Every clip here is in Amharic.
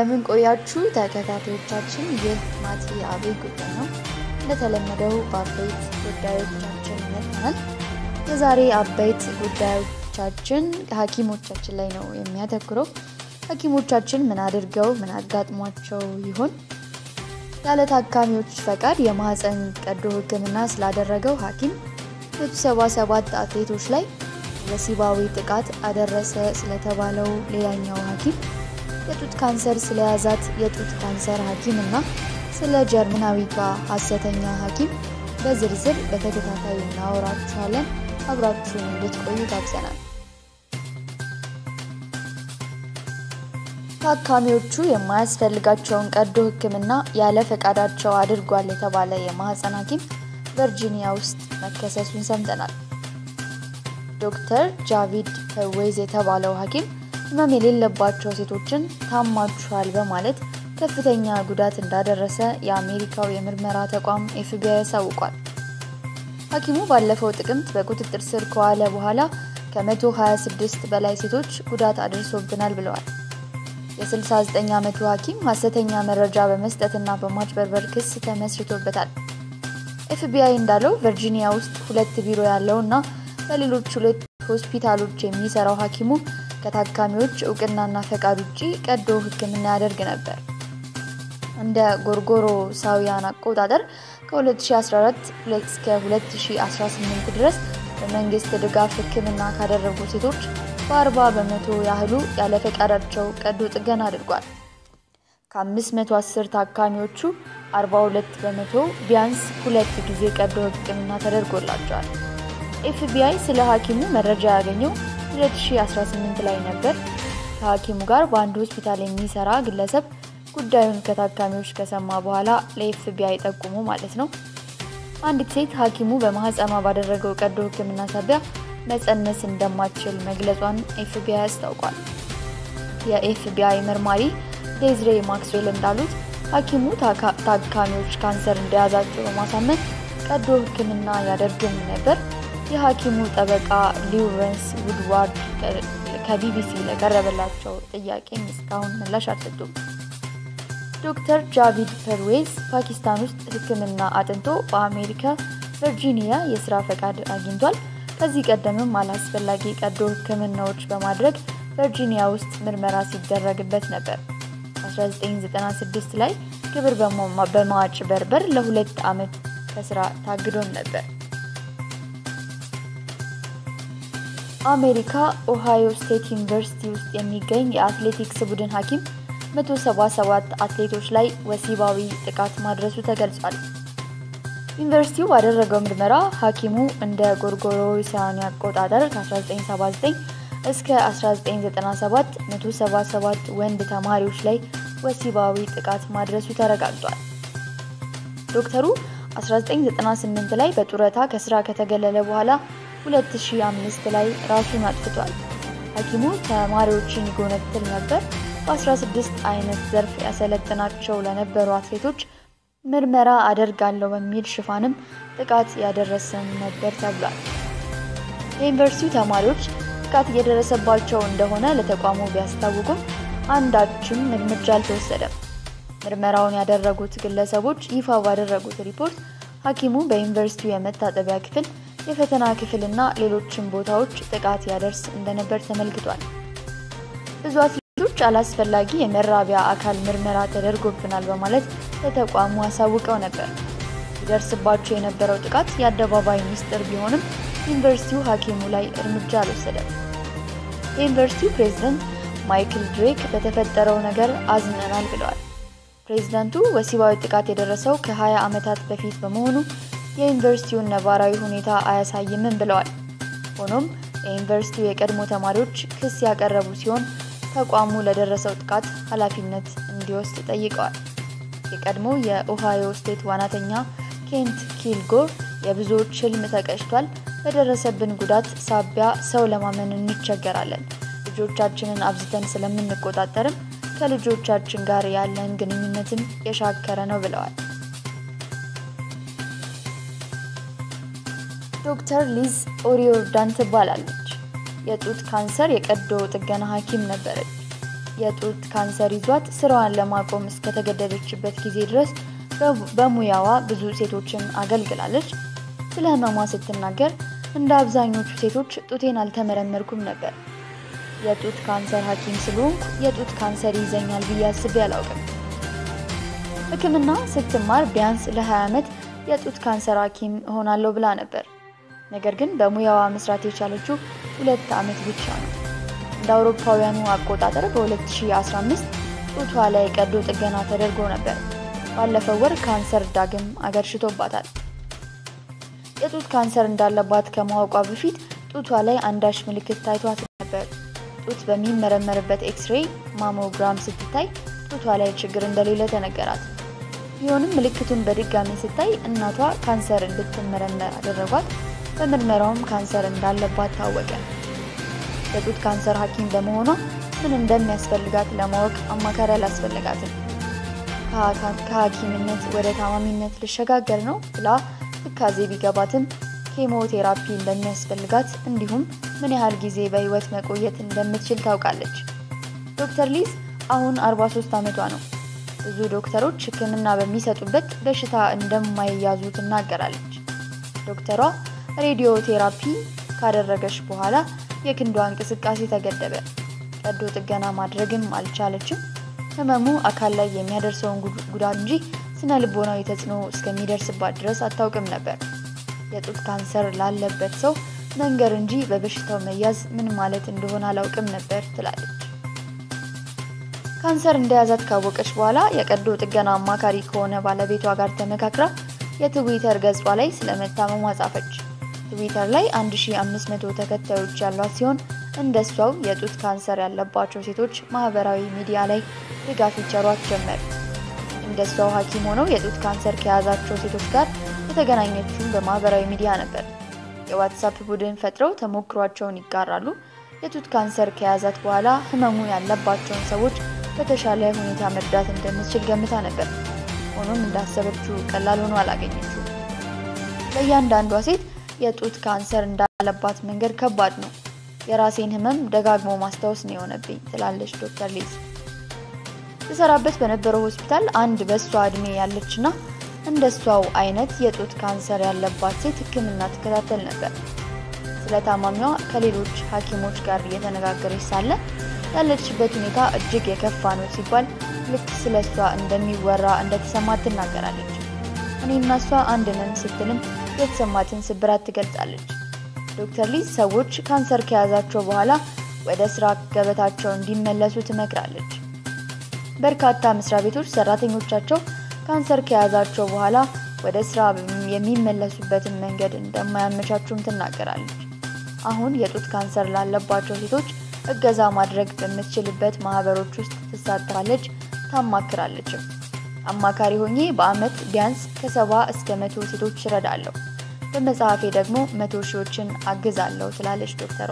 እንደምን ቆያችሁ ተከታታዮቻችን። ይህ ማቲ አብይ ጉዳይ ነው። እንደተለመደው በአበይት ጉዳዮቻችን መጥተናል። የዛሬ አበይት ጉዳዮቻችን ሐኪሞቻችን ላይ ነው የሚያተኩረው። ሐኪሞቻችን ምን አድርገው ምን አጋጥሟቸው ይሆን? ያለ ታካሚዎች ፈቃድ የማህፀን ቀዶ ሕክምና ስላደረገው ሐኪም 177 አትሌቶች ላይ ወሲባዊ ጥቃት አደረሰ ስለተባለው ሌላኛው ሐኪም የጡት ካንሰር ስለያዛት የጡት ካንሰር ሐኪም እና ስለ ጀርመናዊቷ ሐሰተኛ ሐኪም በዝርዝር በተከታታይ እናወራችኋለን። አብራችሁን እንድትቆዩ ጋብዘናል። ታካሚዎቹ የማያስፈልጋቸውን ቀዶ ሕክምና ያለ ፈቃዳቸው አድርጓል የተባለ የማህፀን ሐኪም ቨርጂኒያ ውስጥ መከሰሱን ሰምተናል። ዶክተር ጃቪድ ፐርዌዝ የተባለው ሐኪም ህመም የሌለባቸው ሴቶችን ታማችኋል በማለት ከፍተኛ ጉዳት እንዳደረሰ የአሜሪካው የምርመራ ተቋም ኤፍቢአይ ያሳውቋል። ሐኪሙ ባለፈው ጥቅምት በቁጥጥር ስር ከዋለ በኋላ ከ126 በላይ ሴቶች ጉዳት አድርሶብናል ብለዋል። የ69 ዓመቱ ሐኪም ሐሰተኛ መረጃ በመስጠትና በማጭበርበር ክስ ተመስርቶበታል። ኤፍቢአይ እንዳለው ቨርጂኒያ ውስጥ ሁለት ቢሮ ያለው እና በሌሎች ሁለት ሆስፒታሎች የሚሰራው ሐኪሙ ከታካሚዎች እውቅናና ፈቃድ ውጭ ቀዶ ሕክምና ያደርግ ነበር። እንደ ጎርጎሮሳውያን አቆጣጠር ከ2014 እስከ 2018 ድረስ በመንግስት ድጋፍ ሕክምና ካደረጉ ሴቶች በ40 በመቶ ያህሉ ያለ ፈቃዳቸው ቀዶ ጥገና አድርጓል። ከ510 ታካሚዎቹ 42 በመቶ ቢያንስ ሁለት ጊዜ ቀዶ ሕክምና ተደርጎላቸዋል። ኤፍቢአይ ስለ ሐኪሙ መረጃ ያገኘው 2018 ላይ ነበር። ከሐኪሙ ጋር በአንድ ሆስፒታል የሚሰራ ግለሰብ ጉዳዩን ከታካሚዎች ከሰማ በኋላ ለኤፍቢአይ ጠቁሙ ማለት ነው። አንዲት ሴት ሐኪሙ በማህፀኗ ባደረገው ቀዶ ሕክምና ሳቢያ መፀነስ እንደማትችል መግለጿን ኤፍቢአይ አስታውቋል። የኤፍቢአይ መርማሪ ዴዝሬ ማክስዌል እንዳሉት ሐኪሙ ታካሚዎች ካንሰር እንደያዛቸው በማሳመን ቀዶ ሕክምና ያደርግም ነበር። የሐኪሙ ጠበቃ ሊውረንስ ውድዋርድ ከቢቢሲ ለቀረበላቸው ጥያቄም እስካሁን ምላሽ አልሰጡም። ዶክተር ጃቪድ ፐርዌዝ ፓኪስታን ውስጥ ሕክምና አጥንቶ በአሜሪካ ቨርጂኒያ የስራ ፈቃድ አግኝቷል። ከዚህ ቀደምም አላስፈላጊ ቀዶ ሕክምናዎች በማድረግ ቨርጂኒያ ውስጥ ምርመራ ሲደረግበት ነበር። 1996 ላይ ግብር በማጭበርበር ለሁለት ዓመት ከስራ ታግዶም ነበር። አሜሪካ ኦሃዮ ስቴት ዩኒቨርሲቲ ውስጥ የሚገኝ የአትሌቲክስ ቡድን ሐኪም 177 አትሌቶች ላይ ወሲባዊ ጥቃት ማድረሱ ተገልጿል። ዩኒቨርሲቲው ባደረገው ምርመራ ሐኪሙ እንደ ጎርጎሮሳውያን አቆጣጠር ከ1979 እስከ 1997 177 ወንድ ተማሪዎች ላይ ወሲባዊ ጥቃት ማድረሱ ተረጋግጧል። ዶክተሩ 1998 ላይ በጡረታ ከስራ ከተገለለ በኋላ 2005 ላይ ራሱን አጥፍቷል። ሐኪሙ ተማሪዎችን ይጎነትል ነበር። በ16 አይነት ዘርፍ ያሰለጥናቸው ለነበሩ አትሌቶች ምርመራ አደርጋለሁ በሚል ሽፋንም ጥቃት ያደረሰም ነበር ተብሏል። የዩኒቨርሲቲው ተማሪዎች ጥቃት እየደረሰባቸው እንደሆነ ለተቋሙ ቢያስታውቁም አንዳችም እርምጃ አልተወሰደም። ምርመራውን ያደረጉት ግለሰቦች ይፋ ባደረጉት ሪፖርት ሐኪሙ በዩኒቨርሲቲው የመታጠቢያ ክፍል፣ የፈተና ክፍልና ሌሎችም ቦታዎች ጥቃት ያደርስ እንደነበር ተመልክቷል። ብዙ አትሌቶች አላስፈላጊ የመራቢያ አካል ምርመራ ተደርጎብናል በማለት ለተቋሙ አሳውቀው ነበር። ይደርስባቸው የነበረው ጥቃት የአደባባይ ሚስጥር ቢሆንም ዩኒቨርሲቲው ሐኪሙ ላይ እርምጃ አልወሰደም። የዩኒቨርሲቲው ፕሬዝደንት ማይክል ድሬክ በተፈጠረው ነገር አዝነናል ብለዋል። ፕሬዝዳንቱ ወሲባዊ ጥቃት የደረሰው ከ20 ዓመታት በፊት በመሆኑ የዩኒቨርሲቲውን ነባራዊ ሁኔታ አያሳይምም ብለዋል። ሆኖም የዩኒቨርሲቲው የቀድሞ ተማሪዎች ክስ ያቀረቡ ሲሆን ተቋሙ ለደረሰው ጥቃት ኃላፊነት እንዲወስድ ጠይቀዋል። የቀድሞ የኦሃዮ ስቴት ዋናተኛ ኬንት ኪልጎር የብዙዎች ህልም ተቀጭቷል፣ በደረሰብን ጉዳት ሳቢያ ሰው ለማመን እንቸገራለን። ልጆቻችንን አብዝተን ስለምንቆጣጠርም ከልጆቻችን ጋር ያለን ግንኙነትም የሻከረ ነው ብለዋል። ዶክተር ሊዝ ኦሪዮርዳን ትባላለች። የጡት ካንሰር የቀዶ ጥገና ሐኪም ነበረች። የጡት ካንሰር ይዟት ስራዋን ለማቆም እስከተገደደችበት ጊዜ ድረስ በሙያዋ ብዙ ሴቶችን አገልግላለች። ስለ ህመሟ ስትናገር እንደ አብዛኞቹ ሴቶች ጡቴን አልተመረመርኩም ነበር። የጡት ካንሰር ሐኪም ስለሆንኩ የጡት ካንሰር ይዘኛል ብዬ አስቤ አላውቅም። ሕክምና ስትማር ቢያንስ ለ20 ዓመት የጡት ካንሰር ሐኪም እሆናለሁ ብላ ነበር። ነገር ግን በሙያዋ መስራት የቻለችው ሁለት ዓመት ብቻ ነው። እንደ አውሮፓውያኑ አቆጣጠር በ2015 ጡቷ ላይ ቀዶ ጥገና ተደርጎ ነበር። ባለፈው ወር ካንሰር ዳግም አገርሽቶባታል። የጡት ካንሰር እንዳለባት ከማወቋ በፊት ጡቷ ላይ አንዳች ምልክት ታይቷት ነበር። ጡት በሚመረመርበት ኤክስሬይ ማሞግራም ስትታይ ጡቷ ላይ ችግር እንደሌለ ተነገራት። ቢሆንም ምልክቱን በድጋሚ ስታይ እናቷ ካንሰር እንድትመረመር አደረጓት። በምርመራውም ካንሰር እንዳለባት ታወቀ። የጡት ካንሰር ሐኪም በመሆኗ ምን እንደሚያስፈልጋት ለማወቅ አማካሪ አላስፈለጋትም። ከሐኪምነት ወደ ታማሚነት ልሸጋገር ነው ብላ ትካዜ ቢገባትም ኬሞቴራፒ እንደሚያስፈልጋት እንዲሁም ምን ያህል ጊዜ በሕይወት መቆየት እንደምትችል ታውቃለች። ዶክተር ሊዝ አሁን 43 ዓመቷ ነው። ብዙ ዶክተሮች ሕክምና በሚሰጡበት በሽታ እንደማይያዙ ትናገራለች። ዶክተሯ ሬዲዮ ቴራፒ ካደረገች በኋላ የክንዷ እንቅስቃሴ ተገደበ። ቀዶ ጥገና ማድረግም አልቻለችም። ህመሙ አካል ላይ የሚያደርሰውን ጉዳት እንጂ ስነ ልቦናዊ ተጽዕኖ እስከሚደርስባት ድረስ አታውቅም ነበር። የጡት ካንሰር ላለበት ሰው መንገር እንጂ በበሽታው መያዝ ምን ማለት እንደሆነ አላውቅም ነበር ትላለች። ካንሰር እንደያዛት ካወቀች በኋላ የቀዶ ጥገና አማካሪ ከሆነ ባለቤቷ ጋር ተመካክራ የትዊተር ገጿ ላይ ስለመታመሟ ጻፈች። ትዊተር ላይ 1500 ተከታዮች ያሏት ሲሆን እንደሷው የጡት ካንሰር ያለባቸው ሴቶች ማህበራዊ ሚዲያ ላይ ድጋፍ ይቸሯት ጀመር። እንደሷው ሐኪም ሆነው የጡት ካንሰር ከያዛቸው ሴቶች ጋር የተገናኘችውን በማህበራዊ ሚዲያ ነበር። የዋትሳፕ ቡድን ፈጥረው ተሞክሯቸውን ይጋራሉ። የጡት ካንሰር ከያዛት በኋላ ህመሙ ያለባቸውን ሰዎች በተሻለ ሁኔታ መርዳት እንደምትችል ገምታ ነበር። ሆኖም እንዳሰበችው ቀላል ሆኖ አላገኘችው። ለእያንዳንዷ ሴት የጡት ካንሰር እንዳለባት መንገድ ከባድ ነው። የራሴን ህመም ደጋግሞ ማስታወስ ነው የሆነብኝ ትላለች ዶክተር ሊዝ። ትሰራበት በነበረው ሆስፒታል አንድ በእሷ እድሜ ያለችና እንደሷው አይነት የጡት ካንሰር ያለባት ሴት ህክምና ትከታተል ነበር። ስለ ታማሚዋ ከሌሎች ሐኪሞች ጋር እየተነጋገረች ሳለ ያለችበት ሁኔታ እጅግ የከፋ ነው ሲባል ልክ ስለ እሷ እንደሚወራ እንደተሰማት ትናገራለች። እኔና እሷ አንድ ነን ስትልም የተሰማትን ስብራት ትገልጻለች። ዶክተር ሊዝ ሰዎች ካንሰር ከያዛቸው በኋላ ወደ ስራ ገበታቸው እንዲመለሱ ትመክራለች። በርካታ መስሪያ ቤቶች ሰራተኞቻቸው ካንሰር ከያዛቸው በኋላ ወደ ስራ የሚመለሱበትን መንገድ እንደማያመቻቹም ትናገራለች። አሁን የጡት ካንሰር ላለባቸው ሴቶች እገዛ ማድረግ በምትችልበት ማህበሮች ውስጥ ትሳተፋለች፣ ታማክራለችም። አማካሪ ሆኜ በአመት ቢያንስ ከሰባ እስከ መቶ ሴቶች እረዳለሁ። በመጽሐፌ ደግሞ መቶ ሺዎችን አግዛለሁ ትላለች ዶክተሯ።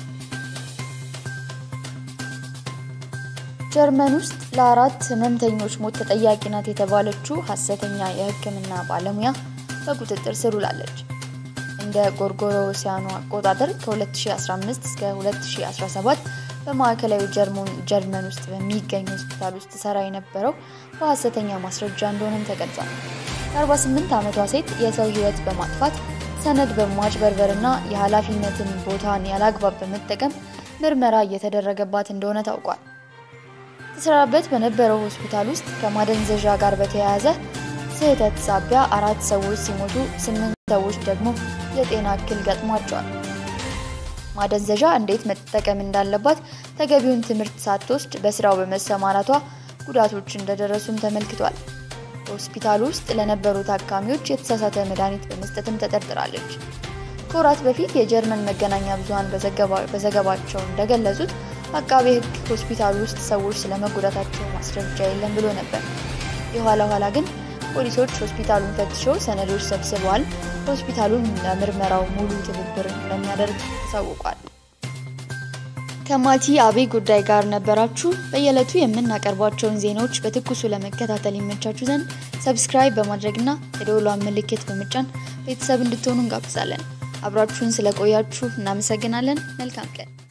ጀርመን ውስጥ ለአራት ህመምተኞች ሞት ተጠያቂ ናት የተባለችው ሀሰተኛ የሕክምና ባለሙያ በቁጥጥር ስር ውላለች። እንደ ጎርጎሮሲያኑ አቆጣጠር ከ2015 እስከ 2017 በማዕከላዊ ጀርመን ውስጥ በሚገኝ ሆስፒታል ውስጥ ትሰራ የነበረው በሀሰተኛ ማስረጃ እንደሆነም ተገልጿል። የ48 ዓመቷ ሴት የሰው ህይወት በማጥፋት ሰነድ በማጭበርበርና የኃላፊነትን ቦታን ያላግባብ በመጠቀም ምርመራ እየተደረገባት እንደሆነ ታውቋል። ትሰራበት በነበረው ሆስፒታል ውስጥ ከማደንዘዣ ጋር በተያያዘ ስህተት ሳቢያ አራት ሰዎች ሲሞቱ ስምንት ሰዎች ደግሞ የጤና እክል ገጥሟቸዋል። ማደንዘዣ እንዴት መጠቀም እንዳለባት ተገቢውን ትምህርት ሳትወስድ በስራው በመሰማራቷ ጉዳቶች እንደደረሱም ተመልክቷል። በሆስፒታሉ ውስጥ ለነበሩ ታካሚዎች የተሳሳተ መድኃኒት በመስጠትም ተጠርጥራለች። ከወራት በፊት የጀርመን መገናኛ ብዙኃን በዘገባቸው እንደገለጹት አቃቤ ሕግ ሆስፒታሉ ውስጥ ሰዎች ስለመጎዳታቸው ማስረጃ የለም ብሎ ነበር። የኋላ ኋላ ግን ፖሊሶች ሆስፒታሉን ፈትሸው ሰነዶች ሰብስበዋል። ሆስፒታሉን ለምርመራው ሙሉ ትብብር እንደሚያደርግ ታውቋል። ከማቲ አቤ ጉዳይ ጋር ነበራችሁ። በየዕለቱ የምናቀርባቸውን ዜናዎች በትኩሱ ለመከታተል ይመቻችሁ ዘንድ ሰብስክራይብ በማድረግና የደወሏን ምልክት በመጫን ቤተሰብ እንድትሆኑ እንጋብዛለን። አብራችሁን ስለቆያችሁ እናመሰግናለን። መልካም ቀን